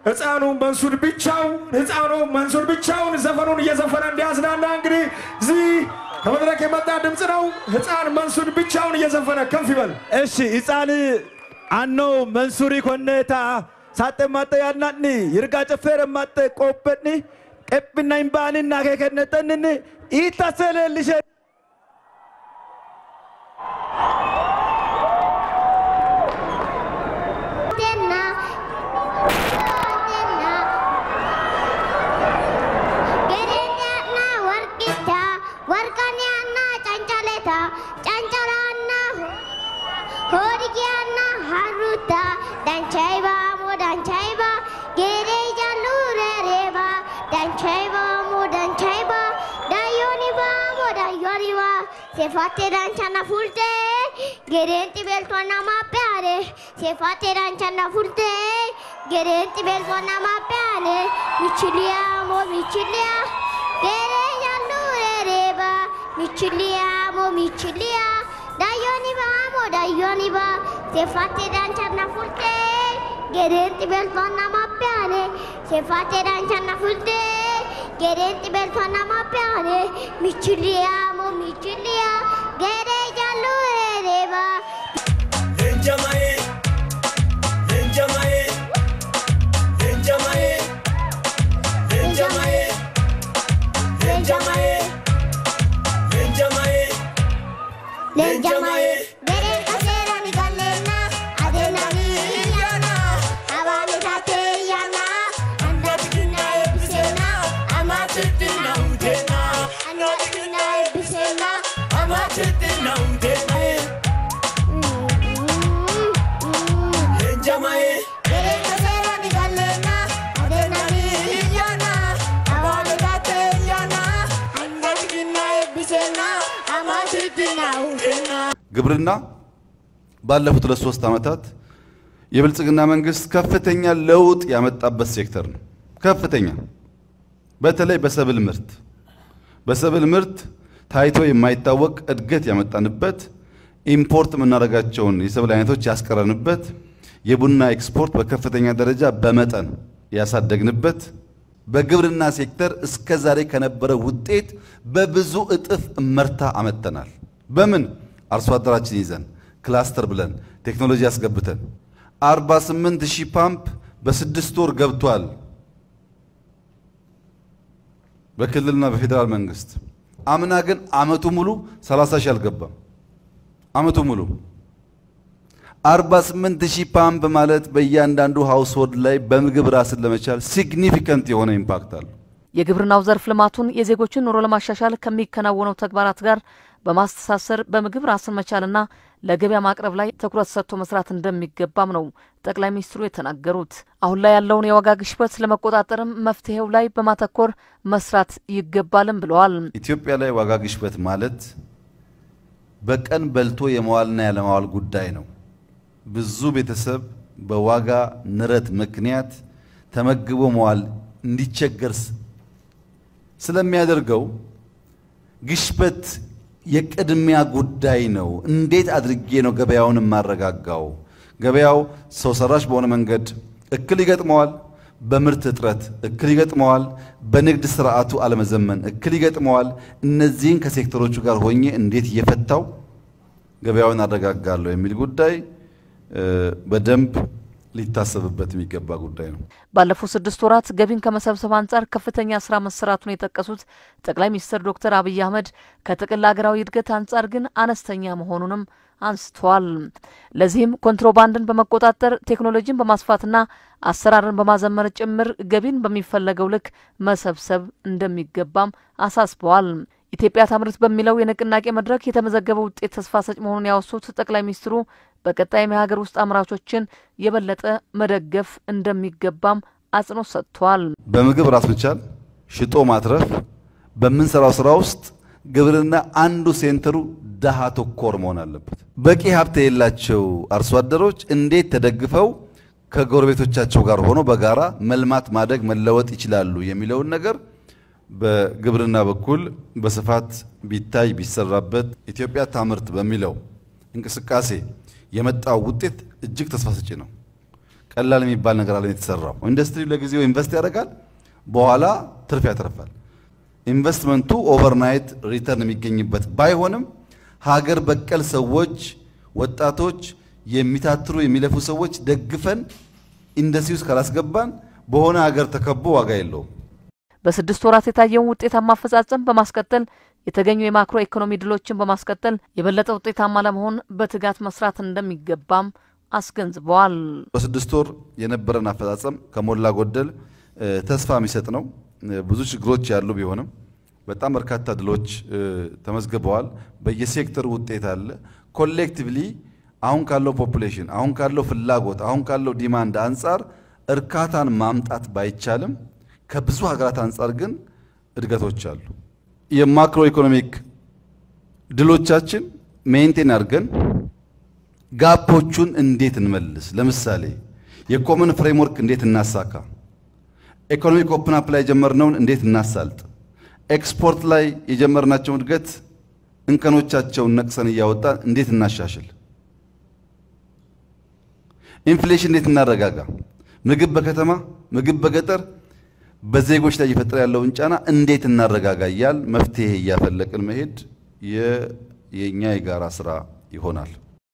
ህፃኑ መንሱር ብቻው ህፃኑ መንሱር ብቻውን ዘፈኑን እየዘፈነ እንዲያዝናና እንግዲህ እዚህ ከመድረክ የመጣ ድምፅ ነው። ህፃን መንሱር ብቻውን እየዘፈነ ከፍ ይበል። እሺ ህፃን አኖ መንሱሪ ኮኔታ ሳጤ ማጠ ያናኒ ይርጋ ጨፌረ ማጠ ቆበኒ ቀብና ይምባንና ከከነጠንን ኢታሰለልሸ Se fate danciana fulte, gerenti beltona ma piare. Se fate danciana fulte, gerenti beltona ma piare. Miciliamo, micilia, gereja lure reba. Miciliamo, micilia, daioni vamo, daioni va. Se fate danciana fulte, gerenti beltona ma piare. Se fate danciana fulte, gerenti beltona ma piare. Miciliamo, micilia, gereja lure reba. Lenjamae, Lenjamae, Lenjamae, Lenjamae, Lenjamae, Lenjamae, Lenjamae, Beren kasera ni galena, adena ni yana, awani tate yana, anda tina ebisena, Amatetina udena, anda tina ebisena. Amatetina udena, Lenjamae, Beren kasera ni galena, adena ni yana, awani tate yana, anda tina ebisena, amati tina udena. ግብርና ባለፉት ሁለት ሶስት ዓመታት የብልጽግና መንግስት ከፍተኛ ለውጥ ያመጣበት ሴክተር ነው። ከፍተኛ በተለይ በሰብል ምርት በሰብል ምርት ታይቶ የማይታወቅ እድገት ያመጣንበት፣ ኢምፖርት የምናደርጋቸውን የሰብል አይነቶች ያስቀረንበት፣ የቡና ኤክስፖርት በከፍተኛ ደረጃ በመጠን ያሳደግንበት፣ በግብርና ሴክተር እስከ ዛሬ ከነበረ ውጤት በብዙ እጥፍ እመርታ አመጥተናል። በምን አርሶ አደራችን ይዘን ክላስተር ብለን ቴክኖሎጂ ያስገብተን 48 ሺህ ፓምፕ በስድስት ወር ገብቷል። በክልልና በፌዴራል መንግስት አምና ግን አመቱ ሙሉ 30 ሺህ አልገባም። አመቱ ሙሉ 48 ሺህ ፓምፕ ማለት በእያንዳንዱ ሃውስሆልድ ላይ በምግብ ራስን ለመቻል ሲግኒፊካንት የሆነ ኢምፓክት አለው። የግብርናው ዘርፍ ልማቱን የዜጎችን ኑሮ ለማሻሻል ከሚከናወነው ተግባራት ጋር በማስተሳሰር በምግብ ራስን መቻልና ለገበያ ማቅረብ ላይ ትኩረት ሰጥቶ መስራት እንደሚገባም ነው ጠቅላይ ሚኒስትሩ የተናገሩት። አሁን ላይ ያለውን የዋጋ ግሽበት ለመቆጣጠርም መፍትሄው ላይ በማተኮር መስራት ይገባልም ብለዋል። ኢትዮጵያ ላይ ዋጋ ግሽበት ማለት በቀን በልቶ የመዋልና ያለማዋል ጉዳይ ነው። ብዙ ቤተሰብ በዋጋ ንረት ምክንያት ተመግቦ መዋል እንዲቸገር ስ- ስለሚያደርገው ግሽበት የቅድሚያ ጉዳይ ነው። እንዴት አድርጌ ነው ገበያውን የማረጋጋው? ገበያው ሰው ሰራሽ በሆነ መንገድ እክል ይገጥመዋል። በምርት እጥረት እክል ይገጥመዋል። በንግድ ስርዓቱ አለመዘመን እክል ይገጥመዋል። እነዚህን ከሴክተሮቹ ጋር ሆኜ እንዴት እየፈታው ገበያውን አረጋጋለሁ የሚል ጉዳይ እ፣ በደንብ ሊታሰብበት የሚገባ ጉዳይ ነው። ባለፉት ስድስት ወራት ገቢን ከመሰብሰብ አንጻር ከፍተኛ ስራ መሰራቱን የጠቀሱት ጠቅላይ ሚኒስትር ዶክተር አብይ አህመድ ከጥቅል ሀገራዊ እድገት አንጻር ግን አነስተኛ መሆኑንም አንስተዋል። ለዚህም ኮንትሮባንድን በመቆጣጠር ቴክኖሎጂን በማስፋትና አሰራርን በማዘመር ጭምር ገቢን በሚፈለገው ልክ መሰብሰብ እንደሚገባም አሳስበዋል። ኢትዮጵያ ታምርት በሚለው የንቅናቄ መድረክ የተመዘገበ ውጤት ተስፋ ሰጭ መሆኑን ያወሱት ጠቅላይ ሚኒስትሩ በቀጣይም የሀገር ውስጥ አምራቾችን የበለጠ መደገፍ እንደሚገባም አጽንኦት ሰጥተዋል። በምግብ ራስ መቻል፣ ሽጦ ማትረፍ፣ በምንሰራው ስራ ውስጥ ግብርና አንዱ ሴንተሩ ድሃ ተኮር መሆን አለበት። በቂ ሀብት የሌላቸው አርሶ አደሮች እንዴት ተደግፈው ከጎረቤቶቻቸው ጋር ሆኖ በጋራ መልማት፣ ማደግ፣ መለወጥ ይችላሉ የሚለውን ነገር በግብርና በኩል በስፋት ቢታይ ቢሰራበት ኢትዮጵያ ታምርት በሚለው እንቅስቃሴ የመጣው ውጤት እጅግ ተስፋ ሰጪ ነው። ቀላል የሚባል ነገር አለ የተሰራው። ኢንዱስትሪው ለጊዜው ኢንቨስት ያደርጋል፣ በኋላ ትርፍ ያተርፋል። ኢንቨስትመንቱ ኦቨርናይት ሪተርን የሚገኝበት ባይሆንም ሀገር በቀል ሰዎች፣ ወጣቶች፣ የሚታትሩ የሚለፉ ሰዎች ደግፈን ኢንዱስትሪ ውስጥ ካላስገባን በሆነ ሀገር ተከቦ ዋጋ የለውም። በስድስት ወራት የታየውን ውጤታማ አፈጻጸም በማስቀጠል የተገኙ የማክሮ ኢኮኖሚ ድሎችን በማስቀጠል የበለጠ ውጤታማ ለመሆን በትጋት መስራት እንደሚገባም አስገንዝበዋል። በስድስት ወር የነበረን አፈጻጸም ከሞላ ጎደል ተስፋ የሚሰጥ ነው። ብዙ ችግሮች ያሉ ቢሆንም በጣም በርካታ ድሎች ተመዝግበዋል። በየሴክተሩ ውጤት አለ። ኮሌክቲቭሊ አሁን ካለው ፖፑሌሽን፣ አሁን ካለው ፍላጎት፣ አሁን ካለው ዲማንድ አንጻር እርካታን ማምጣት ባይቻልም ከብዙ ሀገራት አንጻር ግን እድገቶች አሉ። የማክሮ ኢኮኖሚክ ድሎቻችን ሜንቴን አድርገን ጋፖቹን እንዴት እንመልስ? ለምሳሌ የኮመን ፍሬምወርክ እንዴት እናሳካ? ኢኮኖሚክ ኦፕን አፕ ላይ የጀመርነውን እንዴት እናሳልጥ? ኤክስፖርት ላይ የጀመርናቸውን እድገት እንከኖቻቸውን ነቅሰን እያወጣን እንዴት እናሻሽል? ኢንፍሌሽን እንዴት እናረጋጋ? ምግብ በከተማ ምግብ በገጠር በዜጎች ላይ እየፈጠረ ያለውን ጫና እንዴት እናረጋጋ እያል መፍትሄ እያፈለቅን መሄድ የእኛ የጋራ ስራ ይሆናል።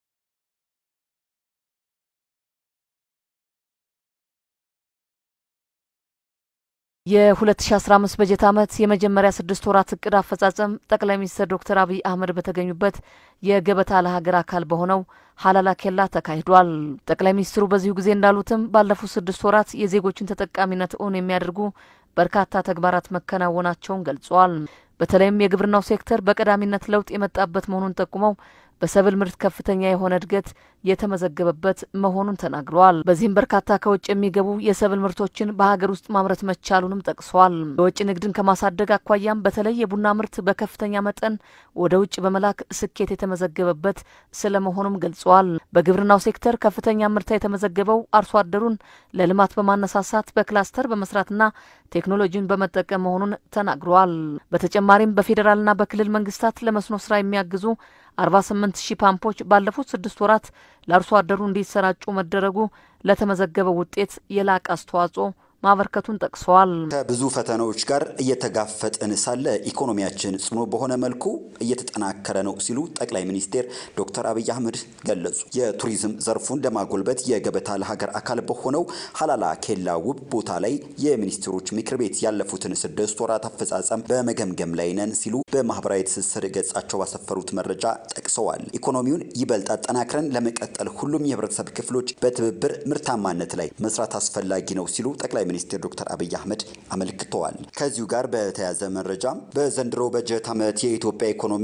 የ2015 በጀት ዓመት የመጀመሪያ ስድስት ወራት እቅድ አፈጻጸም ጠቅላይ ሚኒስትር ዶክተር አብይ አህመድ በተገኙበት የገበታ ለሀገር አካል በሆነው ሀላላ ኬላ ተካሂዷል። ጠቅላይ ሚኒስትሩ በዚሁ ጊዜ እንዳሉትም ባለፉት ስድስት ወራት የዜጎችን ተጠቃሚነት እውን የሚያደርጉ በርካታ ተግባራት መከናወናቸውን ገልጸዋል። በተለይም የግብርናው ሴክተር በቀዳሚነት ለውጥ የመጣበት መሆኑን ጠቁመው በሰብል ምርት ከፍተኛ የሆነ እድገት የተመዘገበበት መሆኑን ተናግረዋል። በዚህም በርካታ ከውጭ የሚገቡ የሰብል ምርቶችን በሀገር ውስጥ ማምረት መቻሉንም ጠቅሰዋል። የውጭ ንግድን ከማሳደግ አኳያም በተለይ የቡና ምርት በከፍተኛ መጠን ወደ ውጭ በመላክ ስኬት የተመዘገበበት ስለመሆኑም ገልጸዋል። በግብርናው ሴክተር ከፍተኛ ምርታ የተመዘገበው አርሶ አደሩን ለልማት በማነሳሳት በክላስተር በመስራትና ቴክኖሎጂን በመጠቀም መሆኑን ተናግረዋል። በተጨማሪም በፌዴራልና በክልል መንግስታት ለመስኖ ስራ የሚያግዙ 48 ሺህ ፓምፖች ባለፉት ስድስት ወራት ለአርሶ አደሩ እንዲሰራጩ መደረጉ ለተመዘገበው ውጤት የላቀ አስተዋጽኦ ማበርከቱን ጠቅሰዋል። ከብዙ ፈተናዎች ጋር እየተጋፈጥን ሳለ ኢኮኖሚያችን ጽኑ በሆነ መልኩ እየተጠናከረ ነው ሲሉ ጠቅላይ ሚኒስትር ዶክተር አብይ አህመድ ገለጹ። የቱሪዝም ዘርፉን ለማጎልበት የገበታ ለሀገር አካል በሆነው ሀላላ ኬላ ውብ ቦታ ላይ የሚኒስትሮች ምክር ቤት ያለፉትን ስድስት ወራት አፈጻጸም በመገምገም ላይ ነን ሲሉ በማህበራዊ ትስስር ገጻቸው ባሰፈሩት መረጃ ጠቅሰዋል። ኢኮኖሚውን ይበልጥ አጠናክረን ለመቀጠል ሁሉም የህብረተሰብ ክፍሎች በትብብር ምርታማነት ላይ መስራት አስፈላጊ ነው ሲሉ ጠቅላይ ሚኒስትር ዶክተር አብይ አህመድ አመልክተዋል። ከዚሁ ጋር በተያያዘ መረጃ በዘንድሮ በጀት ዓመት የኢትዮጵያ ኢኮኖሚ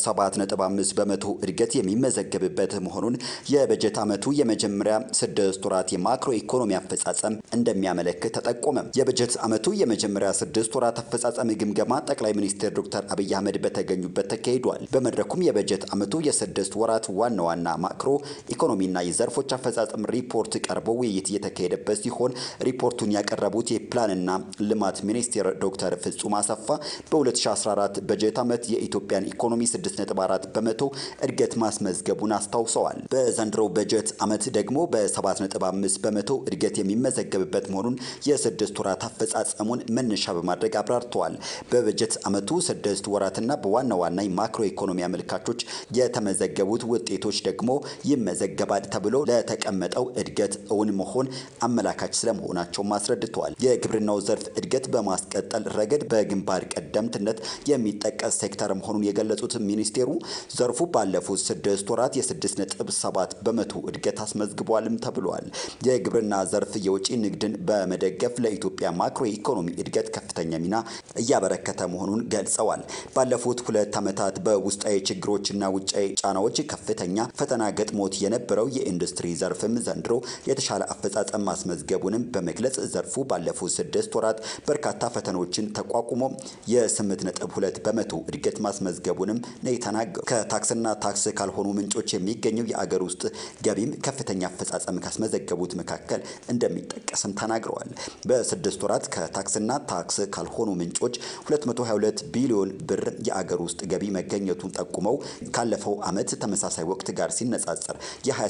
በ7.5 በመቶ እድገት የሚመዘገብበት መሆኑን የበጀት ዓመቱ የመጀመሪያ ስድስት ወራት የማክሮ ኢኮኖሚ አፈጻጸም እንደሚያመለክት ተጠቆመ። የበጀት ዓመቱ የመጀመሪያ ስድስት ወራት አፈጻጸም ግምገማ ጠቅላይ ሚኒስትር ዶክተር አብይ አህመድ በተገኙበት ተካሂዷል። በመድረኩም የበጀት ዓመቱ የስድስት ወራት ዋና ዋና ማክሮ ኢኮኖሚና የዘርፎች አፈጻጸም ሪፖርት ቀርቦ ውይይት እየተካሄደበት ሲሆን ሪፖርቱን ያቀረቡት የፕላንና ልማት ሚኒስቴር ዶክተር ፍጹም አሰፋ በ2014 በጀት ዓመት የኢትዮጵያን ኢኮኖሚ 6.4 በመቶ እድገት ማስመዝገቡን አስታውሰዋል። በዘንድሮው በጀት ዓመት ደግሞ በ7.5 በመቶ እድገት የሚመዘገብበት መሆኑን የስድስት ወራት አፈጻጸሙን መነሻ በማድረግ አብራርተዋል። በበጀት ዓመቱ ስድስት ወራትና በዋና ዋና የማክሮ ኢኮኖሚ አመልካቾች የተመዘገቡት ውጤቶች ደግሞ ይመዘገባል ተብሎ ለተቀመጠው እድገት እውን መሆን አመላካች ስለመሆናቸውም አስረድተዋል። የግብርናው ዘርፍ እድገት በማስቀጠል ረገድ በግንባር ቀደምትነት የሚጠቀስ ሴክተር መሆኑን የገለጹት ሚኒስቴሩ ዘርፉ ባለፉት ስድስት ወራት የስድስት ነጥብ ሰባት በመቶ እድገት አስመዝግቧልም ተብሏል። የግብርና ዘርፍ የውጭ ንግድን በመደገፍ ለኢትዮጵያ ማክሮ ኢኮኖሚ እድገት ከፍተኛ ሚና እያበረከተ መሆኑን ገልጸዋል። ባለፉት ሁለት ዓመታት በውስጣዊ ችግሮችና ውጫዊ ጫናዎች ከፍተኛ ፈተና ገጥሞት የነበረው የኢንዱስትሪ ዘርፍም ዘንድሮ የተሻለ አፈጻጸም ማስመዝገቡንም በመግለጽ ዘርፉ ዘርፉ ባለፉት ስድስት ወራት በርካታ ፈተናዎችን ተቋቁሞ የስምንት ነጥብ ሁለት በመቶ እድገት ማስመዝገቡንም ነው የተናገሩ። ከታክስና ታክስ ካልሆኑ ምንጮች የሚገኘው የአገር ውስጥ ገቢም ከፍተኛ አፈጻጸም ካስመዘገቡት መካከል እንደሚጠቀስም ተናግረዋል። በስድስት ወራት ከታክስና ታክስ ካልሆኑ ምንጮች 222 ቢሊዮን ብር የአገር ውስጥ ገቢ መገኘቱን ጠቁመው ካለፈው ዓመት ተመሳሳይ ወቅት ጋር ሲነጻጸር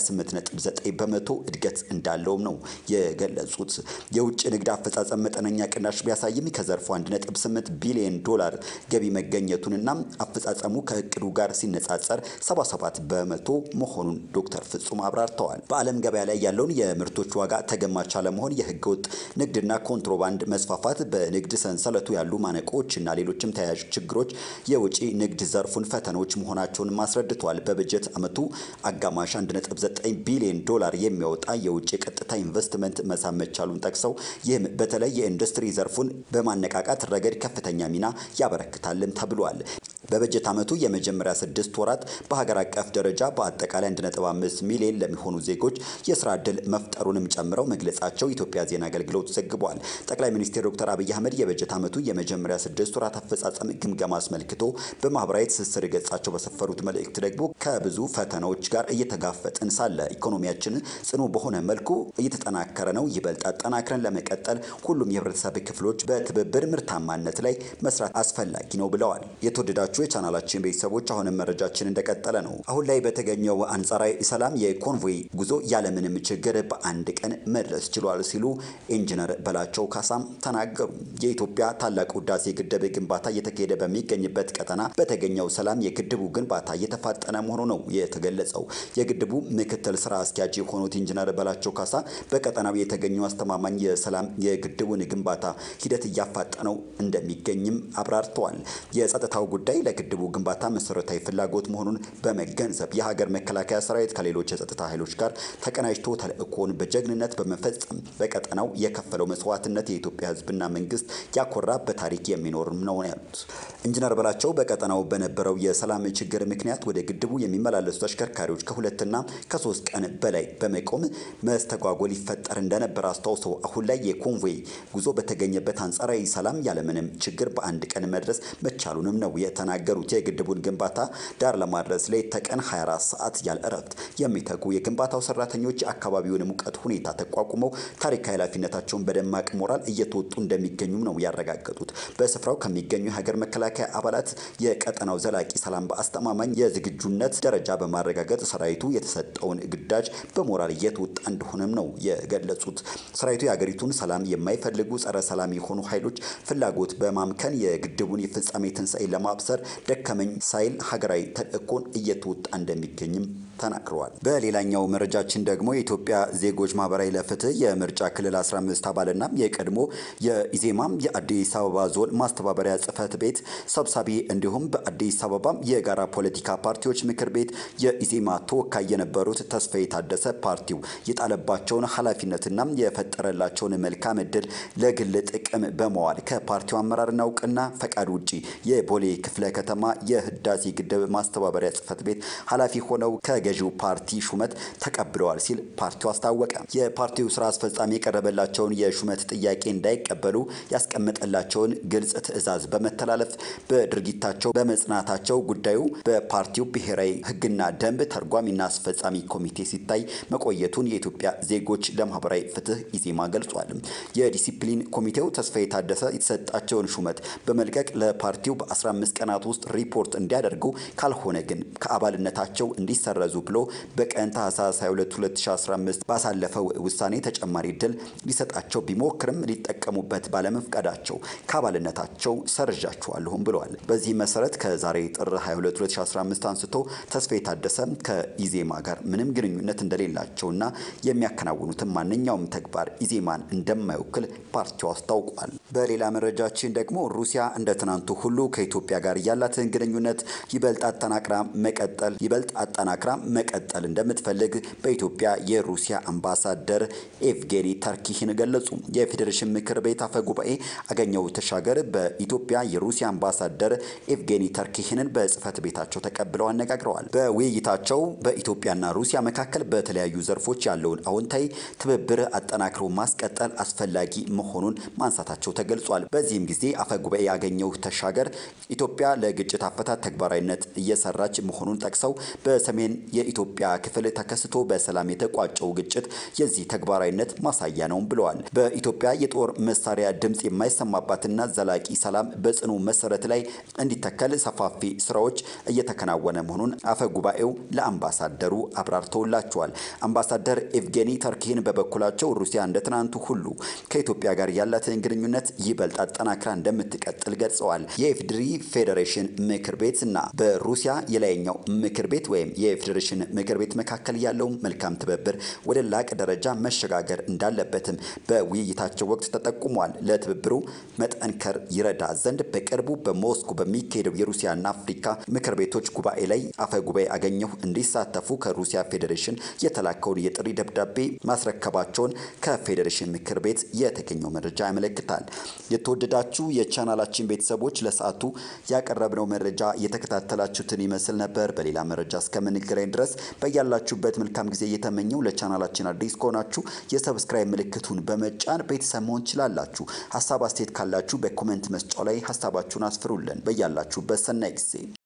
የ28.9 በመቶ እድገት እንዳለውም ነው የገለጹት። የውጭ ንግድ አፈጻጸም መጠነኛ ቅናሽ ቢያሳይም ከዘርፉ 1.8 ቢሊዮን ዶላር ገቢ መገኘቱንና አፈጻጸሙ ከእቅዱ ጋር ሲነጻጸር 77 በመቶ መሆኑን ዶክተር ፍጹም አብራርተዋል። በዓለም ገበያ ላይ ያለውን የምርቶች ዋጋ ተገማች አለመሆን፣ የህገወጥ ንግድና ኮንትሮባንድ መስፋፋት፣ በንግድ ሰንሰለቱ ያሉ ማነቆዎች እና ሌሎችም ተያያዥ ችግሮች የውጭ ንግድ ዘርፉን ፈተናዎች መሆናቸውን አስረድተዋል። በበጀት ዓመቱ አጋማሽ 1.9 ቢሊዮን ዶላር የሚያወጣ የውጭ ቀጥታ ኢንቨስትመንት መሳብ መቻሉን ጠቅሰው ይህም በተለይ የኢንዱስትሪ ዘርፉን በማነቃቃት ረገድ ከፍተኛ ሚና ያበረክታልም ተብሏል። በበጀት ዓመቱ የመጀመሪያ ስድስት ወራት በሀገር አቀፍ ደረጃ በአጠቃላይ 1.5 ሚሊዮን ለሚሆኑ ዜጎች የስራ ዕድል መፍጠሩንም ጨምረው መግለጻቸው ኢትዮጵያ ዜና አገልግሎት ዘግቧል። ጠቅላይ ሚኒስትር ዶክተር አብይ አህመድ የበጀት ዓመቱ የመጀመሪያ ስድስት ወራት አፈጻጸም ግምገማ አስመልክቶ በማህበራዊ ትስስር ገጻቸው በሰፈሩት መልእክት ደግሞ ከብዙ ፈተናዎች ጋር እየተጋፈጥን ሳለ ኢኮኖሚያችን ጽኑ በሆነ መልኩ እየተጠናከረ ነው። ይበልጥ አጠናክረን ለመቀጠል ሁሉም የህብረተሰብ ክፍሎች በትብብር ምርታማነት ላይ መስራት አስፈላጊ ነው ብለዋል። የተወደዳችሁ የቻናላችን ቤተሰቦች አሁንም መረጃችን እንደቀጠለ ነው። አሁን ላይ በተገኘው አንጻራዊ ሰላም የኮንቮይ ጉዞ ያለምንም ችግር በአንድ ቀን መድረስ ችሏል ሲሉ ኢንጂነር በላቸው ካሳም ተናገሩ። የኢትዮጵያ ታላቁ ህዳሴ ግድብ ግንባታ እየተካሄደ በሚገኝበት ቀጠና በተገኘው ሰላም የግድቡ ግንባታ እየተፋጠነ መሆኑ ነው የተገለጸው። የግድቡ ምክትል ስራ አስኪያጅ የሆኑት ኢንጂነር በላቸው ካሳ በቀጠናው የተገኘው አስተማማኝ የሰላም የግድቡን ግንባታ ሂደት እያፋጠነው እንደሚገኝም አብራርተዋል። የጸጥታው ጉዳይ ለግድቡ ግንባታ መሰረታዊ ፍላጎት መሆኑን በመገንዘብ የሀገር መከላከያ ሰራዊት ከሌሎች የጸጥታ ኃይሎች ጋር ተቀናጅቶ ተልእኮውን በጀግንነት በመፈጸም በቀጠናው የከፈለው መስዋዕትነት የኢትዮጵያ ህዝብና መንግስት ያኮራ በታሪክ የሚኖርም ነው ያሉት ኢንጂነር በላቸው በቀጠናው በነበረው የሰላም ችግር ምክንያት ወደ ግድቡ የሚመላለሱ ተሽከርካሪዎች ከሁለትና ከሶስት ቀን በላይ በመቆም መስተጓጎል ይፈጠር እንደነበር አስታውሰው አሁን ላይ የኮንቮይ ጉዞ በተገኘበት አንጻራዊ ሰላም ያለምንም ችግር በአንድ ቀን መድረስ መቻሉንም ነው የተናገሩት። የግድቡን ግንባታ ዳር ለማድረስ ሌት ተቀን 24 ሰዓት ያለ እረፍት የሚተጉ የግንባታው ሰራተኞች የአካባቢውን ሙቀት ሁኔታ ተቋቁመው ታሪካዊ ኃላፊነታቸውን በደማቅ ሞራል እየተወጡ እንደሚገኙም ነው ያረጋገጡት። በስፍራው ከሚገኙ የሀገር መከላከያ አባላት የቀጠናው ዘላቂ ሰላም በአስተማማኝ የዝግጁነት ደረጃ በማረጋገጥ ሰራዊቱ የተሰጠውን ግዳጅ በሞራል እየተወጣ እንደሆነም ነው የገለጹት። ሰራዊቱ የሀገሪቱን ሰላም የማይፈልጉ ጸረ ሰላም የሆኑ ኃይሎች ፍላጎት በማምከን የግድቡን የፍጻሜ ትንሣኤ ለማብሰር ደከመኝ ሳይል ሀገራዊ ተልእኮን እየተወጣ እንደሚገኝም ተናግረዋል። በሌላኛው መረጃችን ደግሞ የኢትዮጵያ ዜጎች ማህበራዊ ለፍትህ የምርጫ ክልል 15 አባልና የቀድሞ የኢዜማም የአዲስ አበባ ዞን ማስተባበሪያ ጽህፈት ቤት ሰብሳቢ እንዲሁም በአዲስ አበባ የጋራ ፖለቲካ ፓርቲዎች ምክር ቤት የኢዜማ ተወካይ የነበሩት ተስፋዬ ታደሰ ፓርቲው የጣለባቸውን ኃላፊነትና የፈጠረላቸውን መልካም እድል ለግል ጥቅም በመዋል ከፓርቲው አመራርና እውቅና ፈቃድ ውጪ የቦሌ ክፍለ ከተማ የህዳሴ ግድብ ማስተባበሪያ ጽህፈት ቤት ኃላፊ ሆነው ከገዢው ፓርቲ ሹመት ተቀብለዋል ሲል ፓርቲው አስታወቀ። የፓርቲው ስራ አስፈጻሚ የቀረበላቸውን የሹመት ጥያቄ እንዳይቀበሉ ያስቀመጠላቸውን ግልጽ ትዕዛዝ በመተላለፍ በድርጊታቸው በመጽናታቸው ጉዳዩ በፓርቲው ብሔራዊ ህግና ደንብ ተርጓሚና አስፈጻሚ ኮሚቴ ሲታይ መቆየቱን የኢትዮጵያ ዜጎች ለማህበራዊ ፍትህ ኢዜማ ገልጿል። የዲሲፕሊን ኮሚቴው ተስፋዬ ታደሰ የተሰጣቸውን ሹመት በመልቀቅ ለፓርቲው በ15 ቀናት ውስጥ ሪፖርት እንዲያደርጉ ካልሆነ ግን ከአባልነታቸው እንዲሰረዙ ብሎ በቀን ታህሳስ 22 2015 ባሳለፈው ውሳኔ ተጨማሪ እድል ሊሰጣቸው ቢሞክርም ሊጠቀሙበት ባለመፍቀዳቸው ከአባልነታቸው ሰርዣቸዋለሁም ብለዋል። በዚህ መሰረት ከዛሬ ጥር 22 2015 አንስቶ ተስፋዬ ታደሰ ከኢዜማ ጋር ምንም ግንኙነት እንደሌላቸውና የሚያከናውኑትን ማንኛውም ተግባር ኢዜማን እንደማይወክል ፓርቲው አስታውቋል። በሌላ መረጃችን ደግሞ ሩሲያ እንደ ትናንቱ ሁሉ ከኢትዮጵያ ጋር ያላትን ግንኙነት ይበልጥ አጠናክራ መቀጠል ይበልጥ አጠናክራ መቀጠል እንደምትፈልግ በኢትዮጵያ የሩሲያ አምባሳደር ኤቭጌኒ ተርኪህን ገለጹ። የፌዴሬሽን ምክር ቤት አፈ ጉባኤ አገኘሁ ተሻገር በኢትዮጵያ የሩሲያ አምባሳደር ኤቭጌኒ ተርኪህንን በጽህፈት ቤታቸው ተቀብለው አነጋግረዋል። በውይይታቸው በኢትዮጵያና ሩሲያ መካከል በተለያዩ ዘርፎች ያለውን አዎንታዊ ትብብር አጠናክሮ ማስቀጠል አስፈላጊ መሆኑን ማንሳታቸው ተገልጿል። በዚህም ጊዜ አፈ ጉባኤ አገኘሁ ተሻገር ኢትዮጵያ ለግጭት አፈታት ተግባራዊነት እየሰራች መሆኑን ጠቅሰው በሰሜን የኢትዮጵያ ክፍል ተከስቶ በሰላም የተቋጨው ግጭት የዚህ ተግባራዊነት ማሳያ ነው ብለዋል። በኢትዮጵያ የጦር መሳሪያ ድምፅ የማይሰማባትና ዘላቂ ሰላም በጽኑ መሰረት ላይ እንዲተከል ሰፋፊ ስራዎች እየተከናወነ መሆኑን አፈ ጉባኤው ለአምባሳደሩ አብራርተውላቸዋል። አምባሳደር ኤቭጌኒ ተርኪን በበኩላቸው ሩሲያ እንደ ትናንቱ ሁሉ ከኢትዮጵያ ጋር ያላትን ግንኙነት ይበልጥ አጠናክራ እንደምትቀጥል ገልጸዋል። የኢፌዴሪ ፌዴሬሽን ምክር ቤት እና በሩሲያ የላይኛው ምክር ቤት ወይም የፌዴሬሽን ምክር ቤት መካከል ያለው መልካም ትብብር ወደ ላቀ ደረጃ መሸጋገር እንዳለበትም በውይይታቸው ወቅት ተጠቁሟል። ለትብብሩ መጠንከር ይረዳ ዘንድ በቅርቡ በሞስኮ በሚካሄደው የሩሲያና አፍሪካ ምክር ቤቶች ጉባኤ ላይ አፈ ጉባኤ አገኘሁ እንዲሳተፉ ከሩሲያ ፌዴሬሽን የተላከውን የጥሪ ደብዳቤ ማስረከባቸውን ከፌዴሬሽን ምክር ቤት የተገኘው መረጃ ያመለክታል። የተወደዳችሁ የቻናላችን ቤተሰቦች ለሰዓቱ ያቀረብነው መረጃ የተከታተላችሁትን ይመስል ነበር። በሌላ መረጃ እስከምንገናኝ ድረስ በያላችሁበት መልካም ጊዜ እየተመኘው ለቻናላችን አዲስ ከሆናችሁ የሰብስክራይብ ምልክቱን በመጫን ቤተሰብ መሆን ትችላላችሁ። ሀሳብ አስተያየት ካላችሁ በኮሜንት መስጫው ላይ ሀሳባችሁን አስፍሩልን። በያላችሁበት ሰናይ ጊዜ